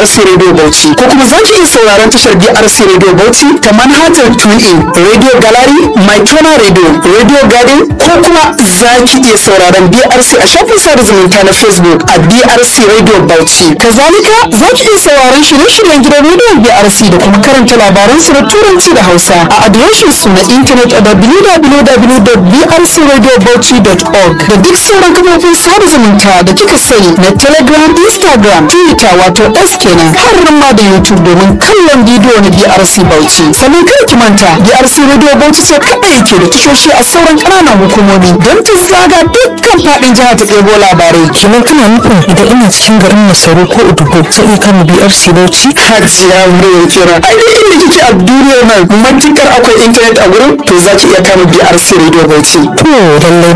BRC Radio Bauchi ko kuma za ki iya sauraron tashar BRC Radio Bauchi ta manhajar TuneIn, Radio Gallery, MyTona Radio, Radio Garden ko kuma za ki iya sauraron BRC a shafin sada zumunta na Facebook a BRC Radio Bauchi. Kazalika za ki iya sauraron shirye-shiryen gidan rediyon BRC da kuma karanta labaran su na Turanci da Hausa a adireshin su na intanet a www.brcradiobauchi.org da duk sauran kafofin sada zumunta da kika sani na Telegram, Instagram, Twitter wato S kenan har ma da YouTube domin kallon bidiyo na BRC Bauchi. Sannan kada ki manta BRC Radio Bauchi ce kaɗai ke da tashoshi a sauran ƙananan hukumomi don ta zaga dukkan faɗin jihar ta ɗebo labarai. kenan kana nufin idan ina cikin garin masaru ko udugo zai iya kama brc bauchi Hajiya Maryam kira. Ai duk inda kike a duniyar nan matukar akwai intanet a gurin to za ki iya kama BRC Radio Bauchi. to lallai